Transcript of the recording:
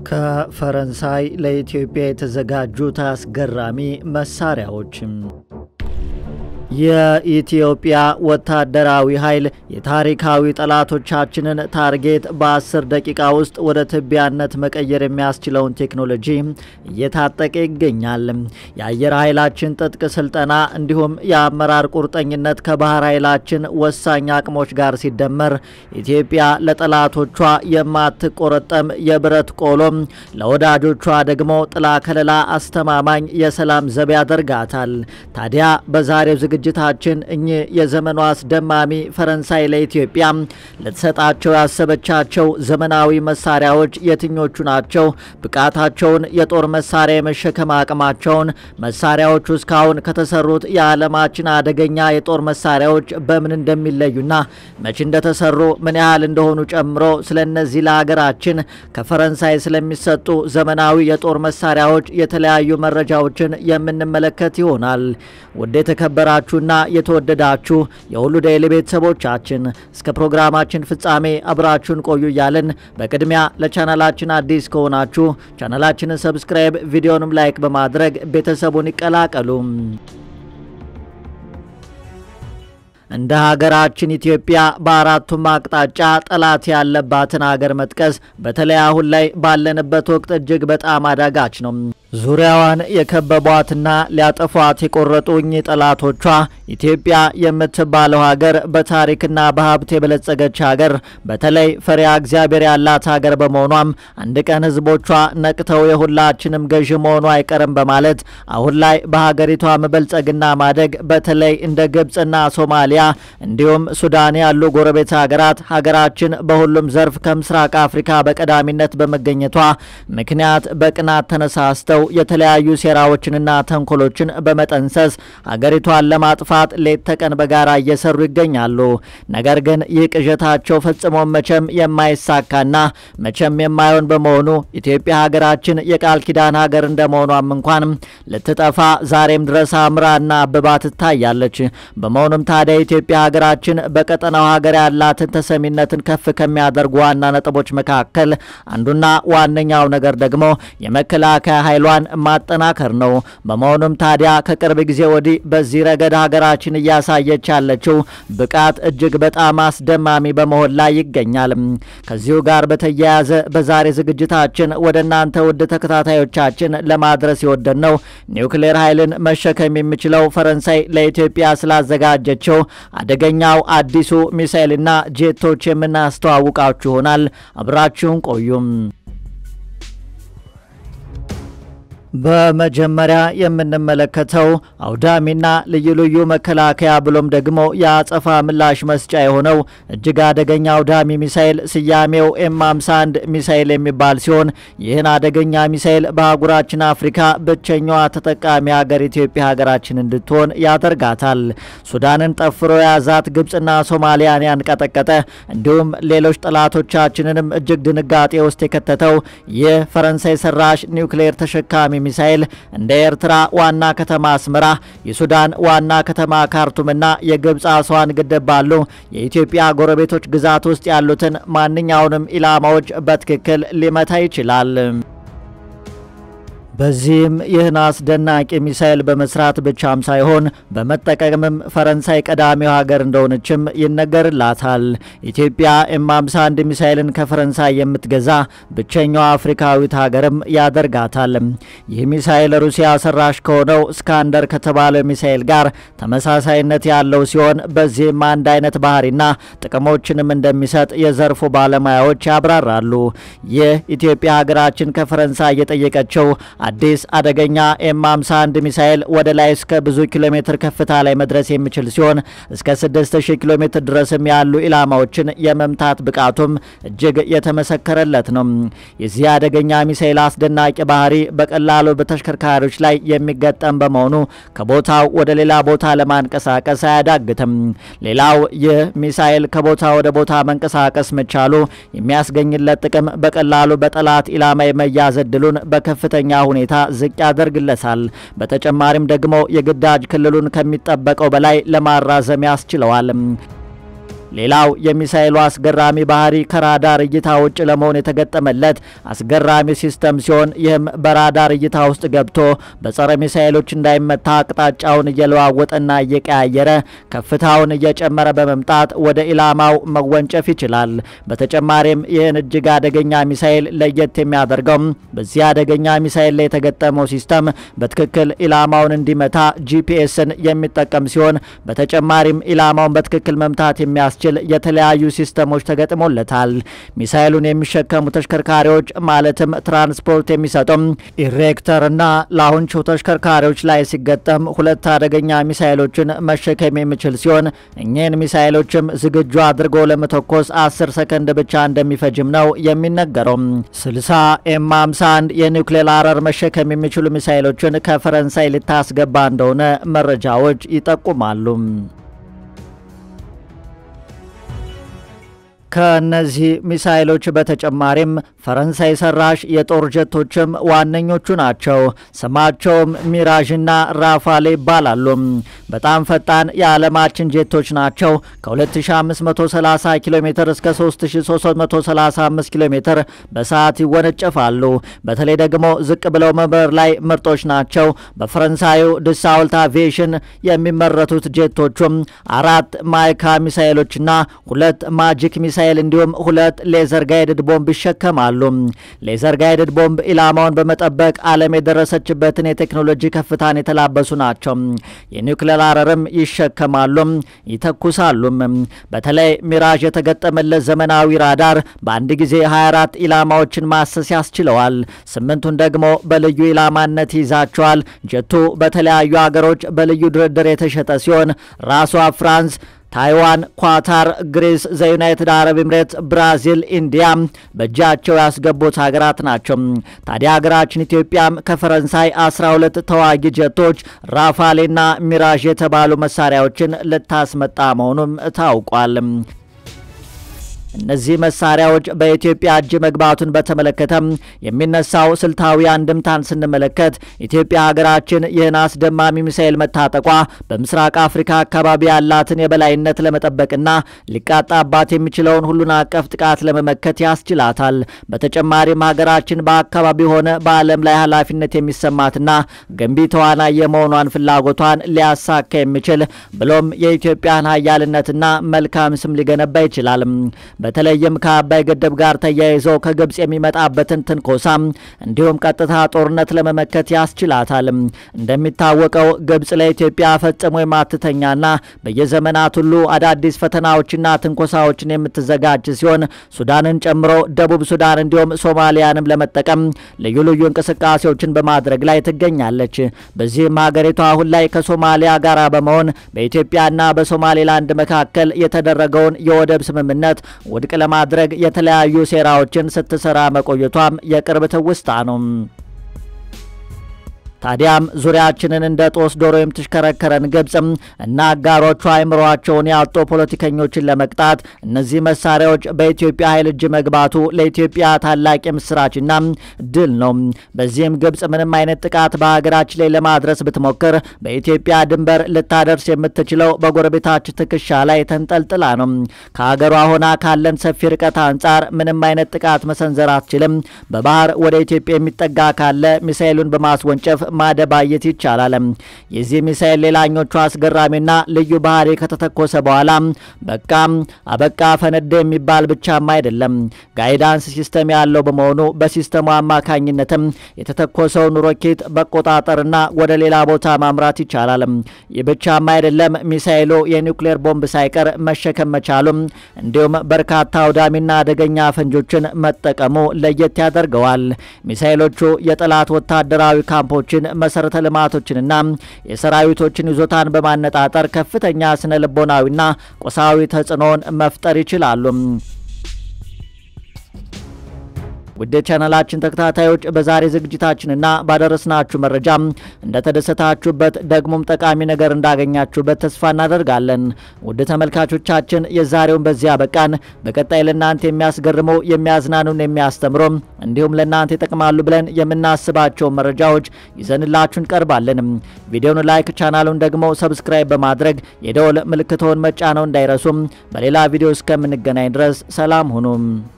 ከፈረንሳይ ለኢትዮጵያ የተዘጋጁት አስገራሚ መሳሪያዎችም የኢትዮጵያ ወታደራዊ ኃይል የታሪካዊ ጠላቶቻችንን ታርጌት በ10 ደቂቃ ውስጥ ወደ ትቢያነት መቀየር የሚያስችለውን ቴክኖሎጂ እየታጠቀ ይገኛል። የአየር ኃይላችን ጥጥቅ ስልጠና እንዲሁም የአመራር ቁርጠኝነት ከባህር ኃይላችን ወሳኝ አቅሞች ጋር ሲደመር ኢትዮጵያ ለጠላቶቿ የማትቆረጠም የብረት ቆሎም፣ ለወዳጆቿ ደግሞ ጥላ ከለላ አስተማማኝ የሰላም ዘብ ያደርጋታል። ታዲያ በዛሬው ዝግጅታችን እኚህ የዘመኗ አስደማሚ ፈረንሳይ ለኢትዮጵያ ልትሰጣቸው ያሰበቻቸው ዘመናዊ መሳሪያዎች የትኞቹ ናቸው? ብቃታቸውን፣ የጦር መሳሪያ የመሸከም አቅማቸውን፣ መሳሪያዎቹ እስካሁን ከተሰሩት የዓለማችን አደገኛ የጦር መሳሪያዎች በምን እንደሚለዩና መቼ እንደተሰሩ ምን ያህል እንደሆኑ ጨምሮ ስለ እነዚህ ለሀገራችን ከፈረንሳይ ስለሚሰጡ ዘመናዊ የጦር መሳሪያዎች የተለያዩ መረጃዎችን የምንመለከት ይሆናል። ውድ የተከበራችሁና የተወደዳችሁ የሁሉ ዴይሊ ቤተሰቦቻችን እስከ ፕሮግራማችን ፍጻሜ አብራችሁን ቆዩ እያልን በቅድሚያ ለቻናላችን አዲስ ከሆናችሁ ቻናላችንን ሰብስክራይብ፣ ቪዲዮንም ላይክ በማድረግ ቤተሰቡን ይቀላቀሉ። እንደ ሀገራችን ኢትዮጵያ በአራቱም አቅጣጫ ጠላት ያለባትን ሀገር መጥቀስ በተለይ አሁን ላይ ባለንበት ወቅት እጅግ በጣም አዳጋች ነው። ዙሪያዋን የከበቧትና ሊያጠፏት የቆረጡ እኚህ ጠላቶቿ ኢትዮጵያ የምትባለው ሀገር በታሪክና በሀብት የበለጸገች ሀገር በተለይ ፈሪሃ እግዚአብሔር ያላት ሀገር በመሆኗም አንድ ቀን ሕዝቦቿ ነቅተው የሁላችንም ገዢ መሆኑ አይቀርም በማለት አሁን ላይ በሀገሪቷ መበልጸግና ማደግ በተለይ እንደ ግብፅና ሶማሊያ እንዲሁም ሱዳን ያሉ ጎረቤት ሀገራት ሀገራችን በሁሉም ዘርፍ ከምስራቅ አፍሪካ በቀዳሚነት በመገኘቷ ምክንያት በቅናት ተነሳስተው የተለያዩ ሴራዎችንና ተንኮሎችን በመጠንሰስ ሀገሪቷን ለማጥፋት ሌት ተቀን በጋራ እየሰሩ ይገኛሉ። ነገር ግን ይህ ቅዠታቸው ፈጽሞ መቼም የማይሳካና መቼም የማይሆን በመሆኑ ኢትዮጵያ ሀገራችን የቃል ኪዳን ሀገር እንደመሆኗም እንኳን ልትጠፋ ዛሬም ድረስ አምራና አብባ ትታያለች። በመሆኑም ታዲያ ኢትዮጵያ ሀገራችን በቀጠናው ሀገር ያላትን ተሰሚነትን ከፍ ከሚያደርጉ ዋና ነጥቦች መካከል አንዱና ዋነኛው ነገር ደግሞ የመከላከያ ኃይሏን ማጠናከር ነው። በመሆኑም ታዲያ ከቅርብ ጊዜ ወዲህ በዚህ ረገድ ሀገራችን እያሳየች ያለችው ብቃት እጅግ በጣም አስደማሚ በመሆን ላይ ይገኛል። ከዚሁ ጋር በተያያዘ በዛሬ ዝግጅታችን ወደ እናንተ ውድ ተከታታዮቻችን ለማድረስ የወደድ ነው ኒውክሌር ኃይልን መሸከም የሚችለው ፈረንሳይ ለኢትዮጵያ ስላዘጋጀችው አደገኛው አዲሱ ሚሳኤልና ጄቶች የምናስተዋውቃችሁ ይሆናል። አብራችሁን ቆዩም። በመጀመሪያ የምንመለከተው አውዳሚና ልዩ ልዩ መከላከያ ብሎም ደግሞ የአጸፋ ምላሽ መስጫ የሆነው እጅግ አደገኛ አውዳሚ ሚሳኤል ስያሜው ኤም 51 ሚሳኤል የሚባል ሲሆን ይህን አደገኛ ሚሳኤል በአህጉራችን አፍሪካ ብቸኛዋ ተጠቃሚ ሀገር ኢትዮጵያ ሀገራችን እንድትሆን ያደርጋታል። ሱዳንን ጠፍሮ የያዛት ግብፅና ሶማሊያን ያንቀጠቀጠ እንዲሁም ሌሎች ጠላቶቻችንንም እጅግ ድንጋጤ ውስጥ የከተተው ይህ ፈረንሳይ ሰራሽ ኒውክሌር ተሸካሚ ሚሳኤል እንደ ኤርትራ ዋና ከተማ አስመራ፣ የሱዳን ዋና ከተማ ካርቱምና የግብፅ አስዋን ግድብ ባሉ የኢትዮጵያ ጎረቤቶች ግዛት ውስጥ ያሉትን ማንኛውንም ኢላማዎች በትክክል ሊመታ ይችላል። በዚህም ይህን አስደናቂ ሚሳኤል በመስራት ብቻም ሳይሆን በመጠቀምም ፈረንሳይ ቀዳሚው ሀገር እንደሆነችም ይነገርላታል። ኢትዮጵያ ኤም 51 ሚሳኤልን ከፈረንሳይ የምትገዛ ብቸኛዋ አፍሪካዊት ሀገርም ያደርጋታል። ይህ ሚሳኤል ሩሲያ ሰራሽ ከሆነው ስካንደር ከተባለው ሚሳኤል ጋር ተመሳሳይነት ያለው ሲሆን በዚህም አንድ አይነት ባህሪና ጥቅሞችንም እንደሚሰጥ የዘርፉ ባለሙያዎች ያብራራሉ። ይህ ኢትዮጵያ ሀገራችን ከፈረንሳይ የጠየቀችው አዲስ አደገኛ ኤም 51 ሚሳኤል ወደ ላይ እስከ ብዙ ኪሎ ሜትር ከፍታ ላይ መድረስ የሚችል ሲሆን እስከ 6000 ኪሎ ሜትር ድረስም ያሉ ኢላማዎችን የመምታት ብቃቱም እጅግ የተመሰከረለት ነው። የዚህ አደገኛ ሚሳኤል አስደናቂ ባህሪ በቀላሉ በተሽከርካሪዎች ላይ የሚገጠም በመሆኑ ከቦታው ወደ ሌላ ቦታ ለማንቀሳቀስ አያዳግትም። ሌላው ይህ ሚሳኤል ከቦታ ወደ ቦታ መንቀሳቀስ መቻሉ የሚያስገኝለት ጥቅም በቀላሉ በጠላት ኢላማ የመያዝ እድሉን በከፍተኛ ሁኔታ ዝቅ ያደርግለታል። በተጨማሪም ደግሞ የግዳጅ ክልሉን ከሚጠበቀው በላይ ለማራዘም ያስችለዋል። ሌላው የሚሳኤሉ አስገራሚ ባህሪ ከራዳር እይታ ውጭ ለመሆን የተገጠመለት አስገራሚ ሲስተም ሲሆን ይህም በራዳር እይታ ውስጥ ገብቶ በጸረ ሚሳኤሎች እንዳይመታ አቅጣጫውን እየለዋወጠና እየቀያየረ ከፍታውን እየጨመረ በመምጣት ወደ ኢላማው መወንጨፍ ይችላል። በተጨማሪም ይህን እጅግ አደገኛ ሚሳኤል ለየት የሚያደርገው በዚህ አደገኛ ሚሳኤል ላይ የተገጠመው ሲስተም በትክክል ኢላማውን እንዲመታ ጂፒኤስን የሚጠቀም ሲሆን በተጨማሪም ኢላማውን በትክክል መምታት የሚያስችል የተለያዩ ሲስተሞች ተገጥሞለታል። ሚሳኤሉን የሚሸከሙ ተሽከርካሪዎች ማለትም ትራንስፖርት የሚሰጡም ኢሬክተርና ላውንች ተሽከርካሪዎች ላይ ሲገጠም ሁለት አደገኛ ሚሳኤሎችን መሸከም የሚችል ሲሆን እኚህን ሚሳኤሎችም ዝግጁ አድርጎ ለመተኮስ 10 ሰከንድ ብቻ እንደሚፈጅም ነው የሚነገረው። 60 ኤም 51 የኒውክሌር አረር መሸከም የሚችሉ ሚሳኤሎችን ከፈረንሳይ ልታስገባ እንደሆነ መረጃዎች ይጠቁማሉ። ከእነዚህ ሚሳይሎች በተጨማሪም ፈረንሳይ ሰራሽ የጦር ጀቶችም ዋነኞቹ ናቸው። ስማቸውም ሚራዥና ራፋሌ ይባላሉ። በጣም ፈጣን የዓለማችን ጄቶች ናቸው። ከ2530 ኪሎ ሜትር እስከ 3335 ኪሎ ሜትር በሰዓት ይወነጨፋሉ። በተለይ ደግሞ ዝቅ ብለው መብረር ላይ ምርጦች ናቸው። በፈረንሳዩ ድሳውልት አቪዬሽን የሚመረቱት ጄቶቹም አራት ማይካ ሚሳይሎችና ሁለት ማጂክ ሚሳይል እንዲሁም ሁለት ሌዘር ጋይድድ ቦምብ ይሸከማሉ። ሌዘር ጋይድድ ቦምብ ኢላማውን በመጠበቅ ዓለም የደረሰችበትን የቴክኖሎጂ ከፍታን የተላበሱ ናቸው። የኒውክሌር አረርም ይሸከማሉ፣ ይተኩሳሉም። በተለይ ሚራዥ የተገጠመለት ዘመናዊ ራዳር በአንድ ጊዜ 24 ኢላማዎችን ማሰስ ያስችለዋል። ስምንቱን ደግሞ በልዩ ኢላማነት ይይዛቸዋል። ጀቱ በተለያዩ ሀገሮች በልዩ ድርድር የተሸጠ ሲሆን ራሷ ፍራንስ ታይዋን፣ ኳታር፣ ግሪስ፣ ዘዩናይትድ አረብ ኤምሬት፣ ብራዚል፣ ኢንዲያ በእጃቸው ያስገቡት ሀገራት ናቸው። ታዲያ ሀገራችን ኢትዮጵያም ከፈረንሳይ 12 ተዋጊ ጀቶች ራፋሌና ሚራዥ የተባሉ መሳሪያዎችን ልታስመጣ መሆኑም ታውቋል። እነዚህ መሳሪያዎች በኢትዮጵያ እጅ መግባቱን በተመለከተ የሚነሳው ስልታዊ አንድምታን ስንመለከት ኢትዮጵያ ሀገራችን ይህን አስደማሚ ሚሳኤል መታጠቋ በምስራቅ አፍሪካ አካባቢ ያላትን የበላይነት ለመጠበቅና ሊቃጣባት የሚችለውን ሁሉን አቀፍ ጥቃት ለመመከት ያስችላታል። በተጨማሪም ሀገራችን በአካባቢ ሆነ በዓለም ላይ ኃላፊነት የሚሰማትና ገንቢ ተዋናይ የመሆኗን ፍላጎቷን ሊያሳካ የሚችል ብሎም የኢትዮጵያን ሀያልነትና መልካም ስም ሊገነባ ይችላል። በተለይም ከአባይ ግድብ ጋር ተያይዘው ከግብጽ የሚመጣበትን ትንኮሳ እንዲሁም ቀጥታ ጦርነት ለመመከት ያስችላታል። እንደሚታወቀው ግብጽ ለኢትዮጵያ ፈጽሞ የማትተኛና በየዘመናት ሁሉ አዳዲስ ፈተናዎችና ትንኮሳዎችን የምትዘጋጅ ሲሆን ሱዳንን ጨምሮ ደቡብ ሱዳን እንዲሁም ሶማሊያንም ለመጠቀም ልዩ ልዩ እንቅስቃሴዎችን በማድረግ ላይ ትገኛለች። በዚህም ሀገሪቷ አሁን ላይ ከሶማሊያ ጋር በመሆን በኢትዮጵያና በሶማሌላንድ መካከል የተደረገውን የወደብ ስምምነት ውድቅ ለማድረግ የተለያዩ ሴራዎችን ስትሰራ መቆየቷም የቅርብ ትውስታ ነው። ታዲያም ዙሪያችንን እንደ ጦስ ዶሮ የምትሽከረከረን ግብጽም እና አጋሮቿ አይምሯቸውን ያጡ ፖለቲከኞችን ለመቅጣት እነዚህ መሳሪያዎች በኢትዮጵያ ኃይል እጅ መግባቱ ለኢትዮጵያ ታላቅ የምስራችና ድል ነው። በዚህም ግብጽ ምንም አይነት ጥቃት በሀገራችን ላይ ለማድረስ ብትሞክር በኢትዮጵያ ድንበር ልታደርስ የምትችለው በጎረቤታችን ትከሻ ላይ ተንጠልጥላ ነው። ከሀገሯ ሆና ካለን ሰፊ ርቀት አንጻር ምንም አይነት ጥቃት መሰንዘር አትችልም። በባህር ወደ ኢትዮጵያ የሚጠጋ ካለ ሚሳኤሉን በማስወንጨፍ ማደባየት ይቻላል። የዚህ ሚሳኤል ሌላኞቹ አስገራሚና ልዩ ባህሪ ከተተኮሰ በኋላ በቃ አበቃ ፈነደ የሚባል ብቻም አይደለም። ጋይዳንስ ሲስተም ያለው በመሆኑ በሲስተሙ አማካኝነትም የተተኮሰውን ሮኬት መቆጣጠርና ወደ ሌላ ቦታ ማምራት ይቻላል። ይህ ብቻም አይደለም። ሚሳኤሉ የኒውክሌር ቦምብ ሳይቀር መሸከም መቻሉም እንዲሁም በርካታ አውዳሚና አደገኛ ፈንጆችን መጠቀሙ ለየት ያደርገዋል። ሚሳኤሎቹ የጠላት ወታደራዊ ካምፖችን መሰረተ ልማቶችንና የሰራዊቶችን ይዞታን በማነጣጠር ከፍተኛ ስነ ልቦናዊና ቁሳዊ ተጽዕኖን መፍጠር ይችላሉ። ውድ ቻናላችን ተከታታዮች በዛሬ ዝግጅታችንና ባደረስናችሁ መረጃ እንደተደሰታችሁበት ደግሞም ጠቃሚ ነገር እንዳገኛችሁበት ተስፋ እናደርጋለን። ውድ ተመልካቾቻችን የዛሬውን በዚያ በቃን። በቀጣይ ለእናንተ የሚያስገርሙ የሚያዝናኑን፣ የሚያስተምሩ እንዲሁም ለእናንተ ይጠቅማሉ ብለን የምናስባቸውን መረጃዎች ይዘንላችሁ እንቀርባለን። ቪዲዮውን ላይክ፣ ቻናሉን ደግሞ ሰብስክራይብ በማድረግ የደወል ምልክቶን መጫነው እንዳይረሱም። በሌላ ቪዲዮ እስከምንገናኝ ድረስ ሰላም ሁኑም።